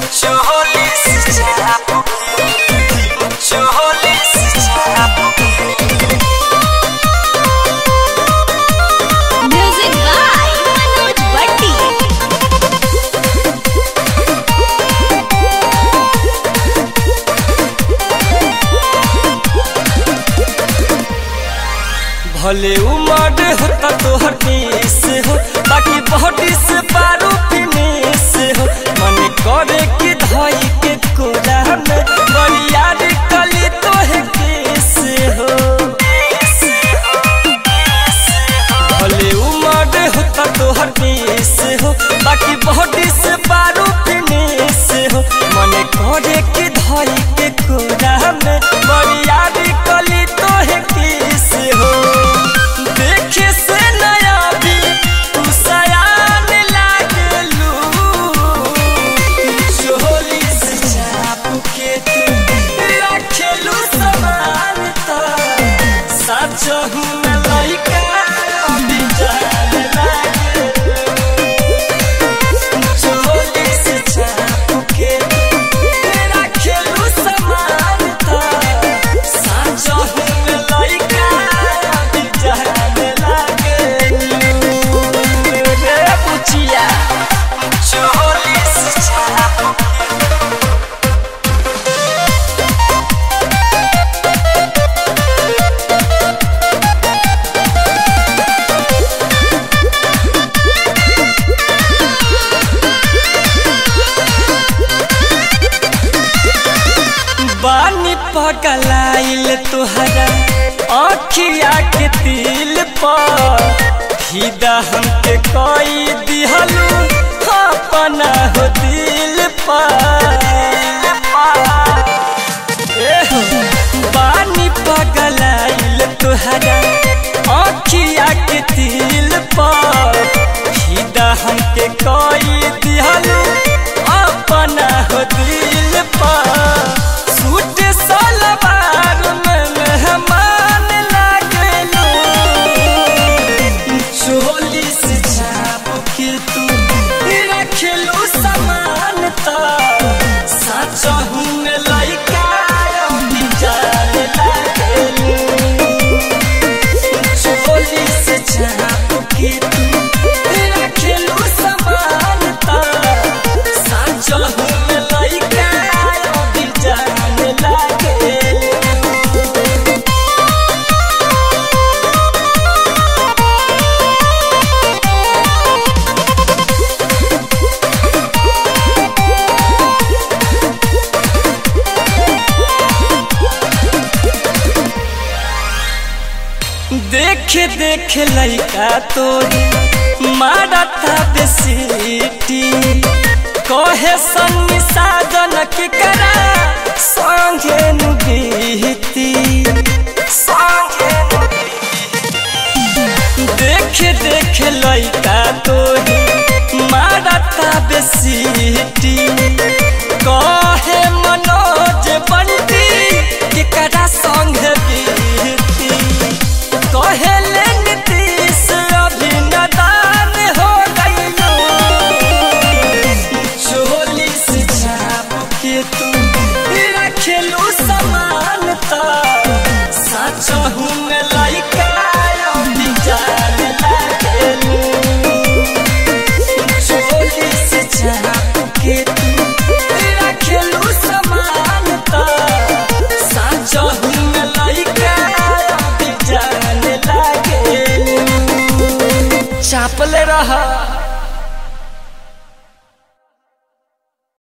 Cholis chapo Cholis chapo Music by Manoj Bhatti. भले उमर होता तोहर देश हो बाकी बॉडी से पारू फिनिश हो मन करे कि धई के कोरा में बरियार कली तोहे केस हो भले उमर होता तोहर देश हो बाकी बॉडी से पारू फिनिश हो मन करे कि धई के कोरा में बरियार कली तोहे केस हो देखे से नया भी तू सयान लागलू चोली से चाप के तू रखेलू समान तो सच हूँ मैं लइका अभी जान लागलू चोली से चाप के तू रखेलू समान तो सच हूँ मैं लइका अभी जान लागलू रे पुचिया चोली से चाप बानी पगलाइल तुहरा आखिया के तिल पर फिदा हमके कोई दिहलू अपना हो दिल पर एह, बानी पगलाइल तुहरा आखिया के तिल पर फिदा हमके कोई दिहलू अपना हो दिल पर सूट सलवार में मेहमान लागलू चोली से छाप के तू रखलू समान तो सच हूँ मैं लइका अभी जान लागलू चोली से छाप के तू रखलू समान तो सच हूँ मैं लइका अभी जान लागलू देख देख लइका तोरी मारता बेसीटी कहे सन्नी साधन के करा संगे नुगीती संगे देख देख लइका तोरी मारता बेसीटी कहे मनोज बंटी केकरा संगे बीती कहेले नीतीश अभिनदान हो गइलो चोली से छाप के तू रखेलू समान तो सच हूँ मैं लइका अभी जान लागलू चोली से छाप के तू रखेलू समान तो सच हूँ मैं लइका अभी जान लागलू चापले रहा